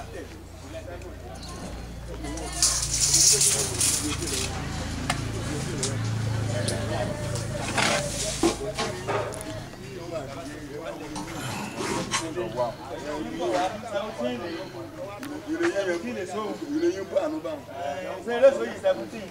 ìròyìn bó àánú bá wọn. ṣe lóṣù yìí seventeen.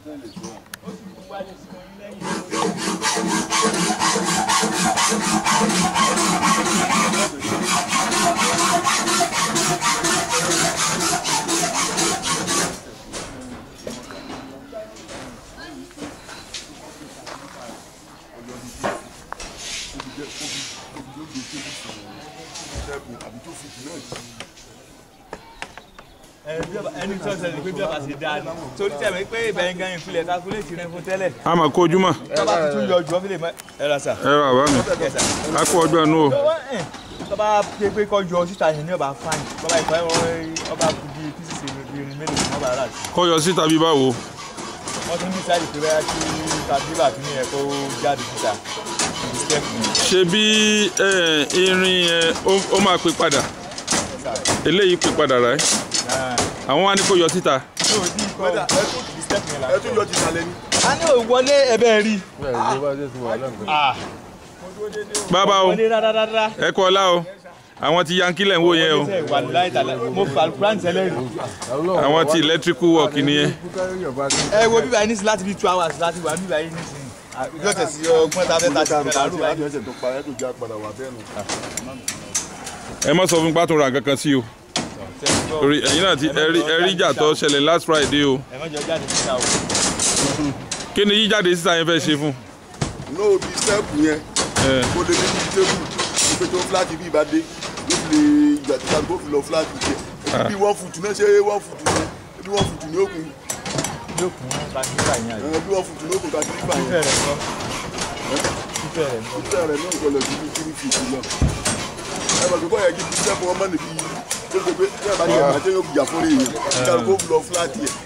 ẹni tó ṣẹlẹ̀ pé bí ọba ṣe dáa ni torí tẹ̀mí pé ìbẹ̀yìn gan ìfilẹ̀ kákúlẹ̀tì rẹ̀ fún tẹ́lẹ̀. a máa kó ojúmọ́ tọ́ba tuntun yọ jù ọ́ fi lè mọ ẹ ra sà. ẹ wà bá mi Yes, sir. a kó ọjọ́ inú o tọ́ba pé pé kọ́ yọ síta yẹn ní ọba fáìn tọ́ba ìfọ̀ ọba kù bí pieces irin mélòó ni wọ́n bá rà sí. kọ́ yọ síta bí báwo wọ́n tún ní sáyẹ̀dì pé bẹ́ẹ̀ kí tàbílà kí ni ẹ̀ kó jáde síta. Step ni. ṣe bí eh, irin yẹn ó- ó máa pè padà eléyìí pè padà rà ẹ́ Ah. àwọn wa ní kó yọ síta Yóò dín ikọ̀ Wẹ́dà, ẹ tún step yẹn la. ẹ tún yọ ti sàlẹ̀ ni. a ní òwọlé ẹbẹ̀ rí. Ah. bàbá o wọlé rárá. ẹ kọ́ ọlá o àwọn ti yankí lẹ̀ ń wò yẹn o wà láì tàlà mo fà plant ẹlẹ́rìí. àwọn ti electrical work nìyẹn ẹ wo bíbá yìí nísìnyí láti bí two hours láti wà bíbá yìí nísìnyí. yóò tẹ̀sí ọgbọ́n tá a fẹ́ ta sí ìfẹ́ làárọ̀ báyìí. ẹsẹ̀ tó parẹ́ tó já padà wà bẹ́ẹ̀ nù. ẹ má sọ fún pátó ra kankan sí o torí ẹ̀yin náà ti ẹ rí- ẹ rí ìjà tó ṣẹlẹ̀ last friday o ẹ má jọ jáde síta o. kí ni yíjáde síta yẹn fẹ́ ṣe fún ní òbí sẹ́ẹ̀pù yẹn ẹ kó lè ní tébù ìpè tó fúláàtì bí ìbá dé ó fi lè ìgbà tí kálukó fi lọ fúláàtì jẹ bí wọ́n fùtù náà ṣe wọ́n fùtù náà bí wọ́n fùtù ní òkun yóò kún kàkíkà yẹn àyè. ẹ, bí wọ́n fùtù ní òkun kàkiri fà fífẹ́ yẹn rẹ̀ lọ. fífẹ́ rẹ̀ lọ. ìfẹ́ rẹ̀ náà gbọ́dọ̀ ju bí kiri fìtì lọ. ẹ bá gbogbo yẹn kí bí sẹ́ẹ̀pù wọn mọ̀ níbi tó ṣe pé bí ẹ bá jẹ àti yóò jà fún èèyàn kálukó fi lọ fúláàtì yẹn.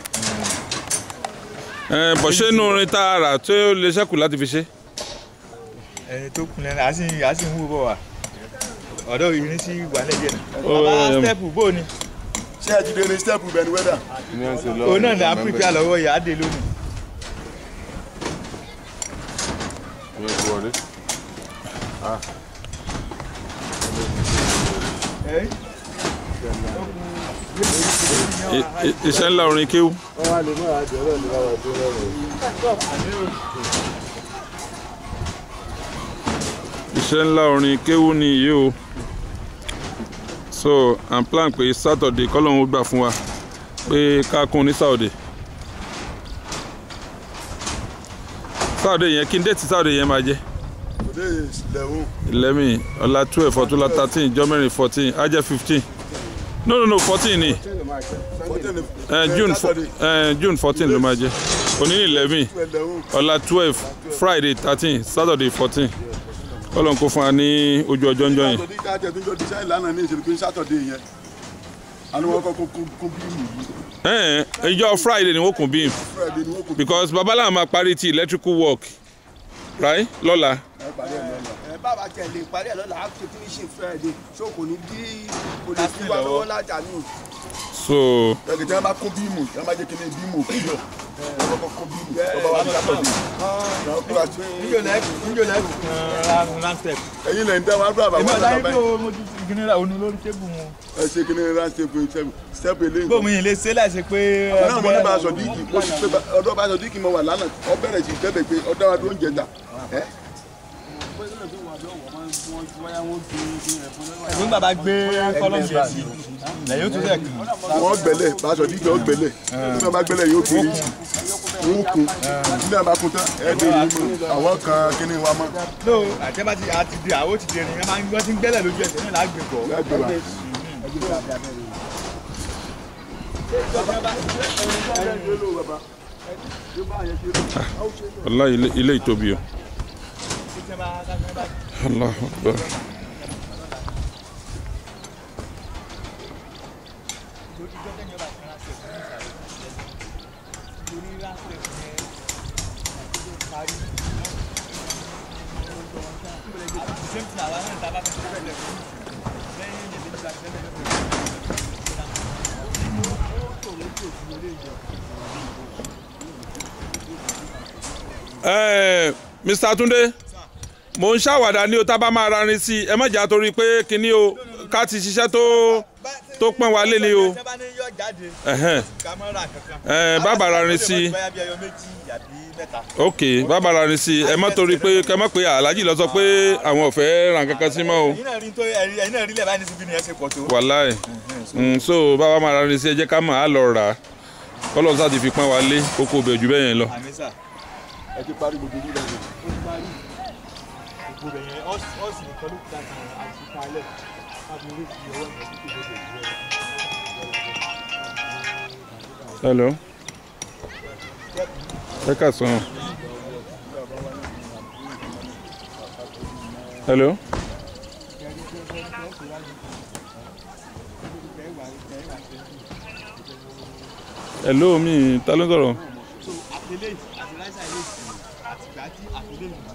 ẹ bọ̀ ṣé inú orin tá a rà tó lè ṣẹ́kù láti fi ṣe ẹni tó kun lẹ́nu àti àti ń wú bọ̀ wá. ọ̀dọ́ ìrìn sí wà lẹ́yìn náà. Ó, bàbá ẹm. step bó ni. ṣé ẹ ti dé ní sẹ́ẹ̀pù bẹ́ẹ̀ ni wẹ́dà. òun náà ní áfíríkà lọ́wọ́ yà á dé lónìí. ẹ I- i- iṣẹ́ ńlá orin kéwú iṣẹ́ ńlá orin kéwú ni yìí o so i'm plan pé saturday kọ́lọ́hún ó gbà fún wa pé ká kún ní saturday saturday yẹn kí n déètì saturday yẹn máa jẹ́ today is eleven eleven ọ̀la twelve ọ̀túnla thirteen jọ́mẹ́rin fourteen á jẹ́ fifteen no no no fourteen ni fourteen eh, june fo- eh, june fourteen ló máa jẹ́ òní ní eleven eleven ọ̀la twelve friday thirteen saturday fourteen kọ́lọ́n kó fún wa ní ojú ọjọ́ ńjọ́ yẹn sátọ̀dé káàtẹ̀ tó ń jọ design lánàá ní ìṣèlú pé sátọ̀dé yẹn àni wọn kọ́kọ́ kún kún bíìmù yìí Eh, ìjọ friday ni wọ́n kún bíi friday ni wọn kò because babaláwo máa parí ti electrical work right lọ́la ẹ parí ẹ lọ́la. ẹ bàbá tẹ̀lé ìparí ẹ̀ lọ́la á ṣe finishing friday so kò ní dí kò lè fi wá lọ́wọ́ lájà ní. so ẹ̀kẹ́ tí wọ́n bá kún bíìmù tí wọ́n bá jẹ́ kíní bíìmù òkúyọ̀ wọ́n kọ́kọ́ kún bíìmù tó bá wà ní sátọ̀dé náà kúrò àti níjò lẹ́kù níjò lẹ́kù kan land step. ẹ̀yin lẹ́yìn tẹ́ wọn á bá èmi wọn ọ̀dà àgbà yìí bí báyìí o mo ti gíní ra òun lórí tébù wọn. ẹ ṣe kíní ránṣẹ́ pé step eléyìí bóun yìí lè ṣe láìsí pé. náà mo ní bá aṣọ díìkì mo sì pé ọdọ bá aṣọ díìkì mo wà lánàá ọ bẹ̀rẹ̀ sí tẹ́bẹ̀ pé ọdọ wa tó ń jẹta ẹ́ ẹ̀gbọ́n bàbá gbé kọ́lọ́mù yẹn sí lẹ́yìn ó tún sẹ̀ kàn. wọ́n gbẹ̀lẹ̀ bá aṣọ díìkì ọ gbẹ̀lẹ̀ nígbà bá gbẹ̀lẹ̀ yóò kiri wọ́n kun nígbà bá kun tán ẹ̀ dé yìí mọ́ àwọn kan kíní wa mọ́ no àtẹ́bá ti àti di àwọn ti di ẹni ẹ máa ń gbọ́ tí ń gbẹ́lẹ̀ lójú ẹsẹ̀ náà lágbè bọ̀. lágbè wa. ọlá ilé ilé ìtóbi o allah akbar Ẹ, Mr. Túndé mo ń ṣàwàdà ní o tá a bá máa rarin sí i ẹ má jà torí pé kinní o ká ti ṣiṣẹ́ tó tó pọ́n wa lé ni o tẹ́ bá ní yọ jáde Ẹ̀hẹ́n. ká mọ́ ra kankan. Ẹ, bàbá rarin sí i bóyá bí ẹyọ méjì àbí mẹ́ta. ok bàbá rarin sí i ẹ má torí pé kẹ má pé aláàjì lọ sọ pé àwọn ò fẹ́ ràn kankan sí mọ́ o ẹ̀yin náà rí tó ẹ̀yin ẹ̀yin náà rí lẹ̀ báyìí ní síbi ni ẹ ṣe pọ̀ tó. wàláì Mm, so bàbá máa rarin sí i ẹ jẹ́ ká mọ̀ á lọ rà á kọ́lọ́ sá ti fi pọ́n wa lé kókó bẹ̀ jù bẹ́ẹ̀ yẹn lọ. àmì sà ẹ ti parí gbogbo yìí lẹ́nu. gbogbo rẹ̀ yẹn ọ́ọ̀sì nìkan ló kúta kan àti kalẹ̀ láti orí fi ọwọ́ ìyẹn tó kéde ìgbẹ́ hello ẹ kà sàn. hello. hello mi ta ló ń sọ̀rọ̀. so àtẹlẹ àti láìsà ilé ìsìn àtìgbà tí àtẹlẹ ìlú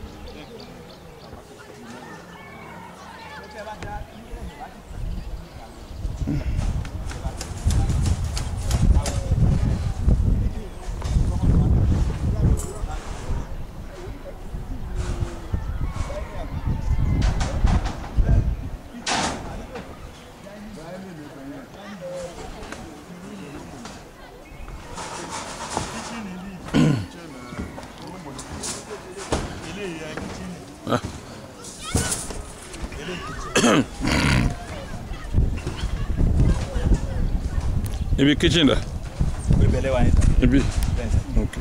ibi kitchen da pé bẹ̀lẹ̀ wà níta ibi bẹ́ẹ̀ sà. ok.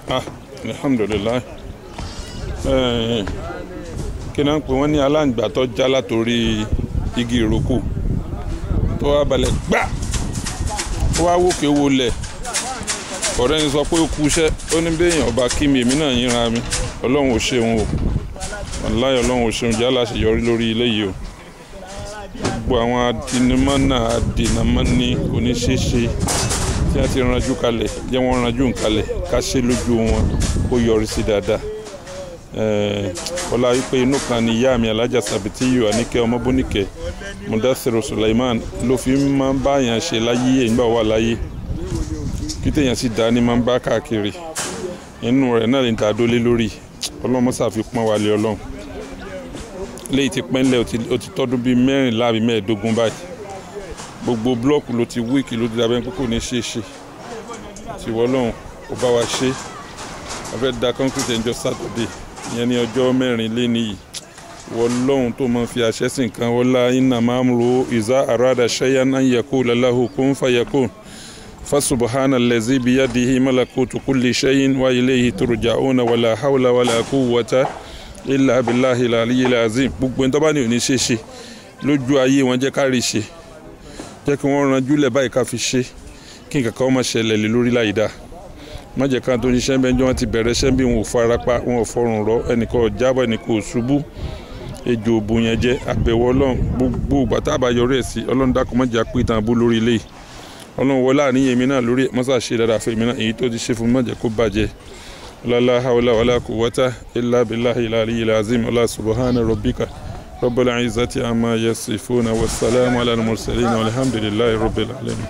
ah alhamdulilayi Eh, kí náà ń pè wọ́n ní aláǹgbá tó já látòrí igi ìrókò tó wá balẹ̀ gbá ó wá wòkè wọlẹ̀ ọ̀rẹ́ ni sọ pé ó kú iṣẹ́ ó ní béèyàn ọba kí mi èmi náà yínra mi ọlọ́run ò ṣeun o wàláyé ọlọ́run ò ṣeun jẹ́ aláṣeyọrí lórí ilé yìí o gbogbo àwọn adinimọ́nà adìnàmọ́ni kò ní ṣeé ṣe tí wọ́n ti ranjú kalẹ̀ jẹ́ wọ́n ranjú kalẹ̀ ká ṣe lójú wọn kó yọrí sí dáadáa Eh, ọlá wípé inú kan ni ìyá mi alájà sàbìtìyù àníkẹ́ ọmọbóníkẹ́ mudasiru suleiman ló fi máa ń báyàn ṣe láyé ìgbà wà láyé kí téèyàn sì dá ní máa ń bá káàkiri inú rẹ̀ náà lè ta dólé lórí ọlọ́mọ ṣàfipọ́n wálé ọlọ́run léyìí ti pẹ́ńlẹ̀ ó ti- ó ti tọ́dún bíi mẹ́rìnlá àbí mẹ́ẹ̀ẹ́dógún báyìí gbogbo búlọ́ọ̀kù ló ti wíìkì ló ti dàbẹ́ pé kò ní ṣeé ṣe tiwọ́ ọlọ́run ó bá wa ṣe a fẹ́ da concrete ẹjọ́ sátọ̀dé ìyẹn ní ọjọ́ mẹ́rin lé níyì wọ́n lọ́hùn tó máa fi àṣẹ sí nǹkan wọ́n lá iná máa ń ro ìzá àràdà ṣẹ́yà náà yẹ kó lalahu kún fàyẹ̀kó fasubhana lẹ́zí biyadihi malakutu kulli shay'in wa ilayhi turja'una wala hawla wala quwwata illa billahi al-aliyyil azim gbogbo ẹni tó bá ní òní ṣe ṣe lójú ayé wọn jẹ́ ká rí ṣe jẹ́ kí wọ́n ranjú lẹ̀ báyìí ká fi ṣe kí nǹkan kan má ṣẹlẹ̀ lé lórí láyìí dáa má jẹ́ ká tó ń ṣiṣẹ́ bẹ́ẹ̀ jọ́ wọn ti bẹ̀rẹ̀ ṣẹ́ bí wọn ò fara pa wọn ò fọrùn rọ ẹnìkan ò jábọ̀ ẹnìkan ò ṣubú ejò òbò yẹn jẹ́ àbẹ̀wò ọlọ́run gbogbo ìgbà tá a bá yọrí ẹ̀ sí ọlọ́run dákun má jẹ́ àpò ìtàn abú lórí ilé yìí ọlọ́run wọlé àníyàn èmi náà lórí ẹ̀ mọ́sá ṣe dáadáa fún èmi náà èyí tó ti ṣe fún mi má jẹ́ kó bàjẹ́ lálá haúlá wàlá quwwata illa billahi al-aliyyil azim ọlá subhana rabbika rabbil izzati amma yasifuna wassalamu ala al-mursalin walhamdulillahi rabbil alamin.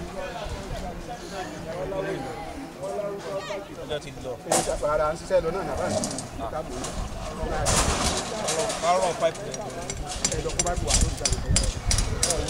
ọjọ́ ti lọ. ara ń ṣiṣẹ́ lọ náà nàbà ní kárọ̀ pipe ẹ̀dọ̀ kó bá ti wà lórí ìjà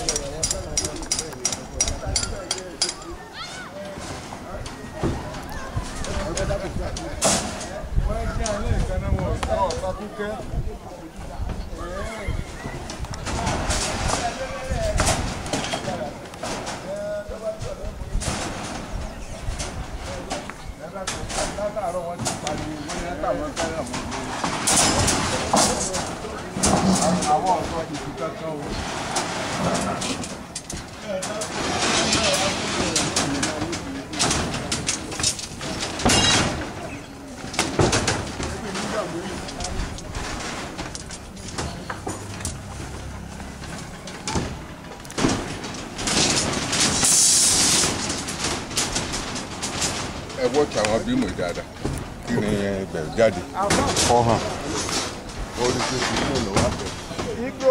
ẹ wọ́ tí àwọn bímọ dáadáa kí ni ẹgbẹ̀rún jáde kọ́ hàn ó rí pé kí ló lọ́wọ́ àbẹ̀. igbó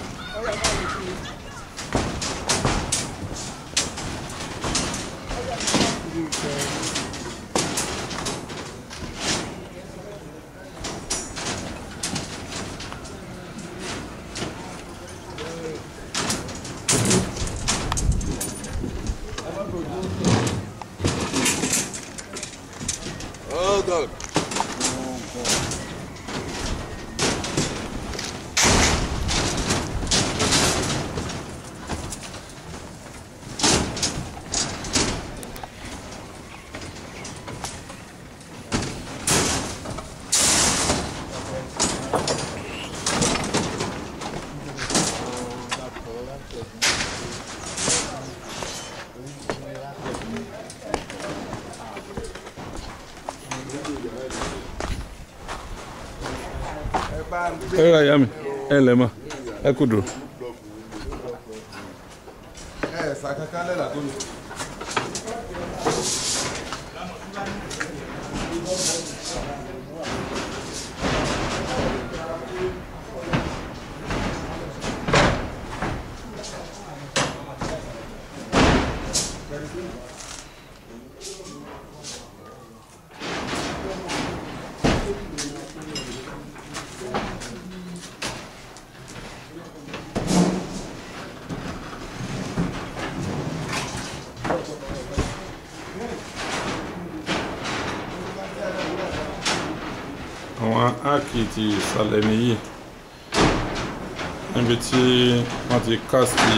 Oh God. ẹ ra ìyá mi ẹ lẹ mọ ẹ kú dùn. ẹ ẹ sàkankan lẹ́la tó lò. àwọn áàkì ti ìsàlẹ̀ nìyí níbi tí wọ́n ti kásìtì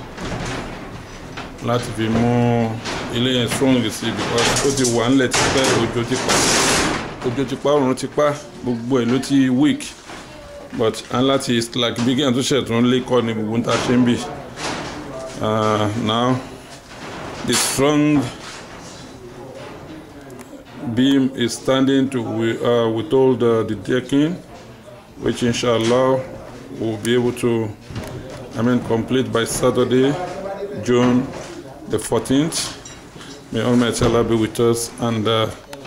láti fi mú ilé yẹn strong sí because ó ti wà ńlẹ̀ tipẹ́ òjò ti pa òjò ti pa òrùn ti pa gbogbo ẹ̀ ló ti weak but a ń láti like bí kéèyàn tó ṣẹ̀ tó ń lé kọ́ ni gbogbo ń ta ṣe ń bì uh, now the strong beam is standing to wi- uh, withhold uh, the decking which inshallah will be able to I mean complete by Saturday June the 14th may Almighty Allah be with us and uh,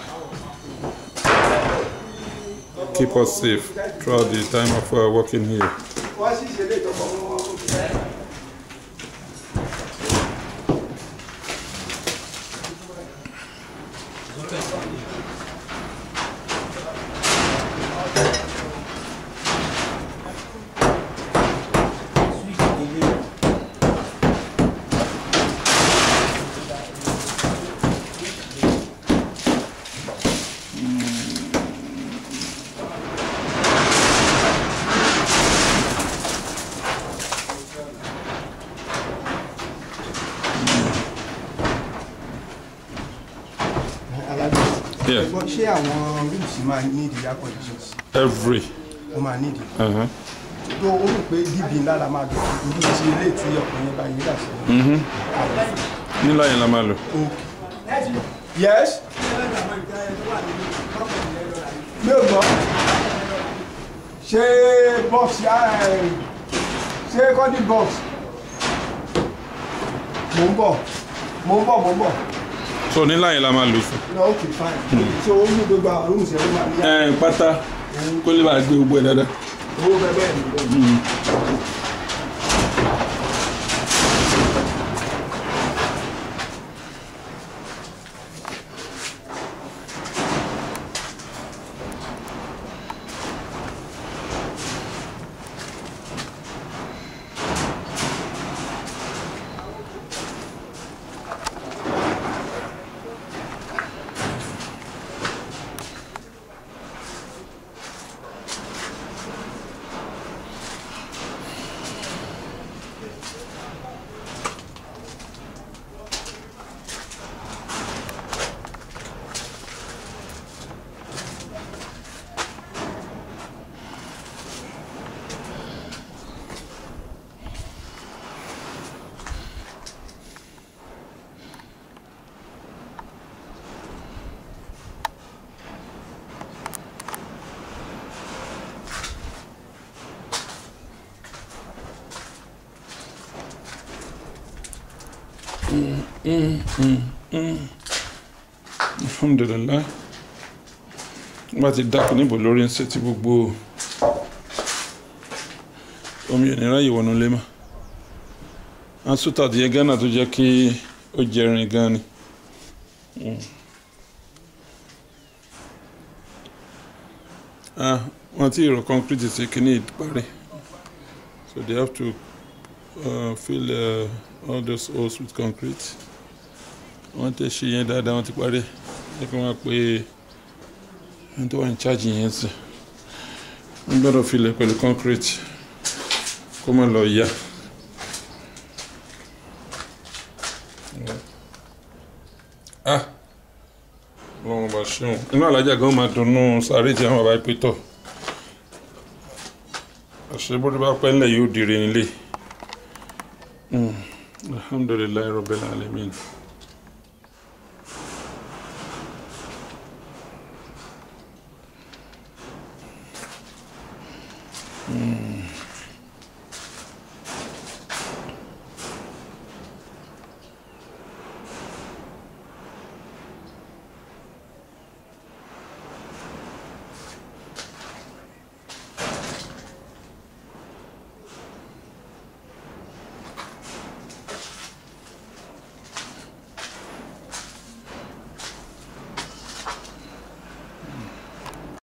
keep us safe throughout the time of uh, working here. wọ́n sì ṣe lè tọkọ mọ́. Yeah, Ẹ̀gbọ́n, ṣé àwọn rooms máa ní ìdí air conditions every. wọ́n máa ní ìdí Uh-huh. tó o rò pé dìbì ńlá la máa dùn ojú ti ilé tí ọkùnrin bá yín dà sí. nílá yẹn la máa lò. yes. mi ò gbọ́ ṣé box eh, ṣé kọ́dí box mò ń bọ̀ mò ń bọ̀ mò ń bọ̀ so nílá yẹn la máa lò fún. no okay fine so ó mú gbogbo àwọn rooms yẹn ló máa ní ẹ pátá kó lè bá gbé gbogbo ẹ dáadáa. owó bẹ́ẹ̀ bẹ́ẹ̀ ni. alhamdulilayi wọ́n ti dákun níbo lórí ń ṣe ti gbogbo omi ìnira yìí wọnú lé mọ́ ansútà díẹ̀ gánà tó jẹ́ kí ó jẹrin gan ni. Mm. Ah, wọ́n ti rọ concrete sí kíní ìparí so they have to uh, fill uh, all those holes with concrete wọ́n tẹ̀ ṣe yẹn dáadáa wọ́n ti parí ẹ̀ kí wọ́n pe ẹni tó wà ní charge yẹn sí wọ́n gbọ́dọ̀ filẹ̀ pẹ̀lú concrete kó má lọ yá. ah lọ́wọ́n bá ṣeun inú alájà gan máa dunnú sáré tí àwọn bàbá pé tọ̀ àṣebórí bá pẹ́ ńlẹ̀ yóò dire nílé Mm. alhamdulilayi rabbil alamin. Mm.